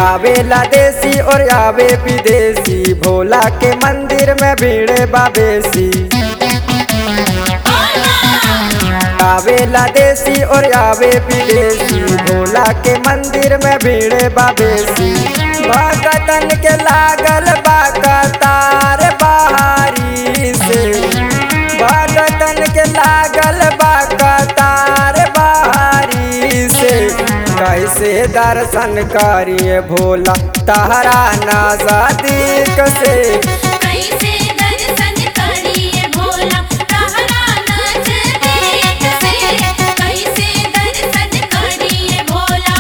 आवेला देसी और आवे विदेशी भोला के मंदिर में भीड़ बाबेसी आवेला देसी और आवे विदेशी भोला के मंदिर में भीड़ बाबेसी भगतन के लागल बा कतार बहारी से भगतन के लागल बा कतार बहारी से कैसे दर्शन करिए भोला तहरा नजदीक से कैसे दर्शन करिए भोला तहरा नजदीक से कैसे दर्शन करिए भोला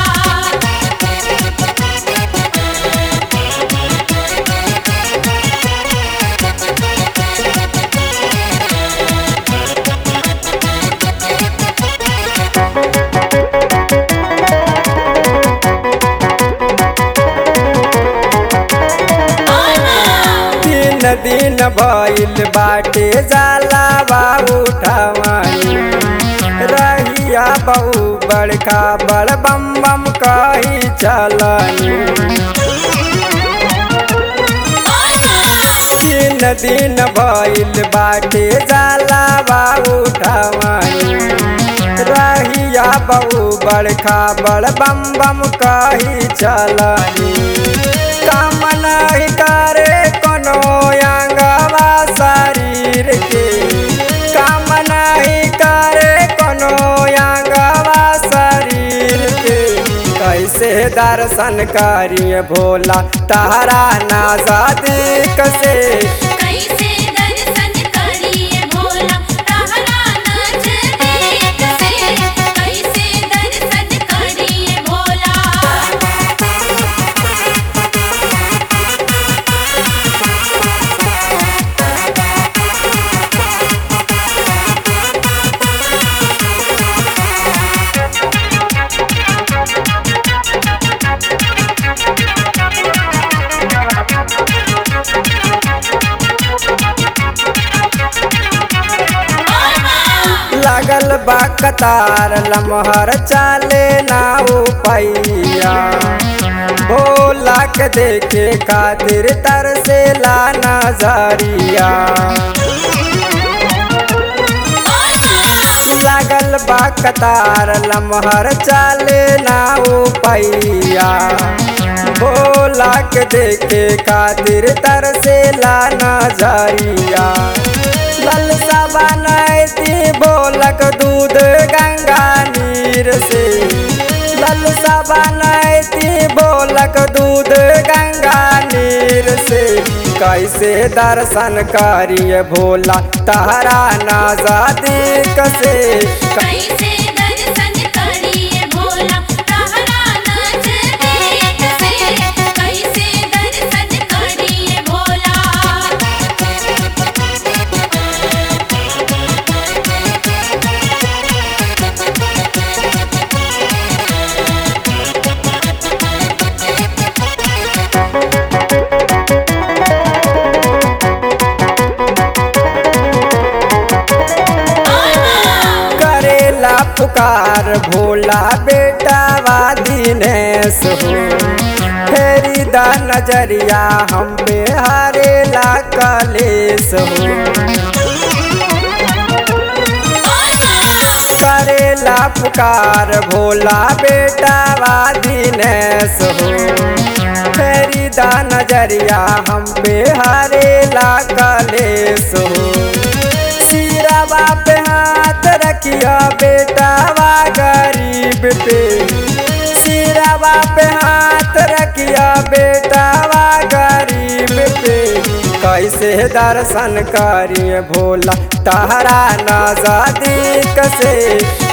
तीन दिन भइल बाटे जाला बाबू उठावानी रहिया बहु बड़का बड़ बम बम कही चलनी तीन दिन भइल बाटे जाला बाबू उठावानी रहिया बहु बड़का बड़ बम बम कही चलनी काम नहीं करे कोनो अंगवा शरीर के काम नहीं करे कोनो अंगवा शरीर के कैसे दर्शन करिए भोला तहरा नजदीक से कैसे दर्शन करिए भोला तहरा नजदीक से कैसे दर्शन करिए भोला लागल बा कतार लमहर चाले ना पैया भोला के देखे खातिर तरसे ला नजरिया लागल बा कतार लमहर चाले ना पैया भोला के देखे खातिर तरसे ला नजरिया ललसा बनैती बोलक दूध गंगा नीर से ललसा बनैती बोलक दूध गंगा नीर से कैसे दर्शन करिए भोला तहरा नजदीक से कैसे दर्शन करिए भोला तहरा नजदीक से कैसे दर्शन करिए भोला करेला पुकार भोला बेटा दिनेश हो फेरी दा नजरिया हम पे हारेला कलेश हो करेला पुकार भोला बेटा दिनेश हो फेरी दा नजरिया हम पे हारेला कलेश हो सिरवा पे हाथ रखिया बेटावा गरीब पे सिरवा पे हाथ रखिया बेटावा गरीब पे कैसे दर्शन करिए भोला तहरा नजदीक से